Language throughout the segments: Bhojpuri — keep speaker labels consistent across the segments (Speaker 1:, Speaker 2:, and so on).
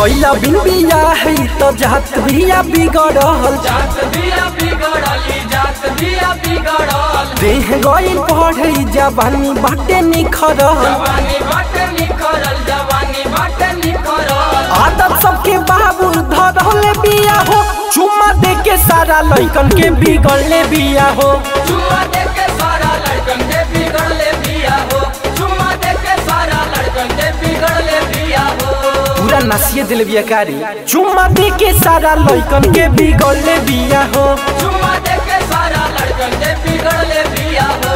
Speaker 1: कैला बिन बिया है तो जात बिया बिगड़ल
Speaker 2: जात बिया बिगड़ली जात बिया बिगड़ल
Speaker 1: देह गई पढ़े जवानी बाटे निखरल
Speaker 2: जवानी बाटे निखरल जवानी बाटे निखरल
Speaker 1: आदत सबके बाबू धरले बिया हो चुम्मा दे के सारा लइकन के बिगड़ले बिया हो
Speaker 2: चुम्मा दे के सारा लड़कन के बिगड़ले बिया हो चुम्मा दे के सारा लड़कन के बिगड़ले बिया हो
Speaker 1: पूरा नसिए दिल बिया कारी चुम्मा दे के सारा लइकन के बिगड़ले बिया हो
Speaker 2: चुम्मा दे के सारा लड़कन के बिगड़ले बिया हो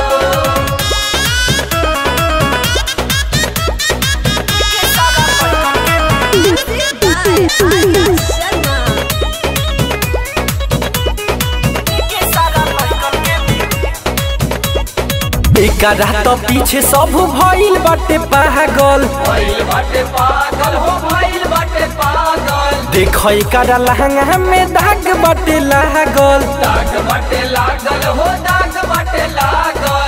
Speaker 1: एकरा तो पीछे सब भइल बाटे पागल
Speaker 2: भइल बाटे पागल हो भइल बाटे पागल
Speaker 1: देख एकरा लहंगा में दाग बाटे लागल
Speaker 2: दाग बाटे लागल हो दाग बाटे लागल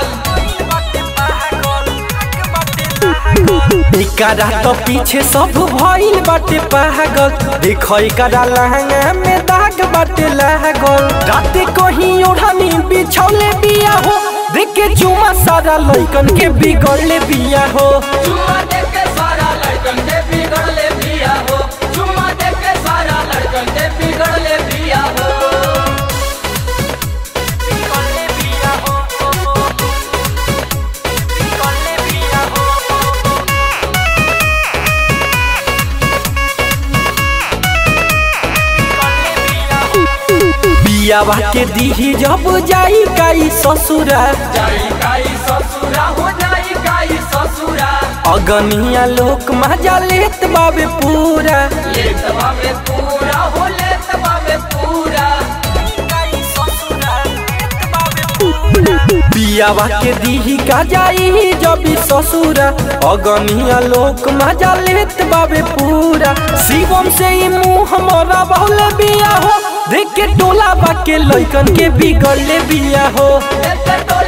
Speaker 1: एकरा तो पीछे सब भइल बाटे पागल देख एकरा लहंगा में दाग बाटे लागल राते कहीं ओढ़नी बिछौले बिया हो देख के चुमा सारा लइकन के बिगड़ले बिया हो
Speaker 2: चुम्मा दे के सारा लड़कन के बिगड़ले बिया हो चुम्मा दे के सारा लड़कन के बिगड़ले बिया हो
Speaker 1: बियावा के दीही जब जाई काई ससुरा
Speaker 2: जाई काई ससुरा हो जाई काई ससुरा
Speaker 1: अगनिया लोक मजा लेत बाबे पूरा
Speaker 2: लेत बाबे पूरा हो लेत बाबे पूरा
Speaker 1: बियावा के दीही का जाई जब ससुरा अगनिया लोक मजा लेत बाबे पूरा शिवम से ही मुंह मोरा बहुले बिया हो देख के टोला बा के लइकन के बिगड़ले बिया हो
Speaker 2: देख के तो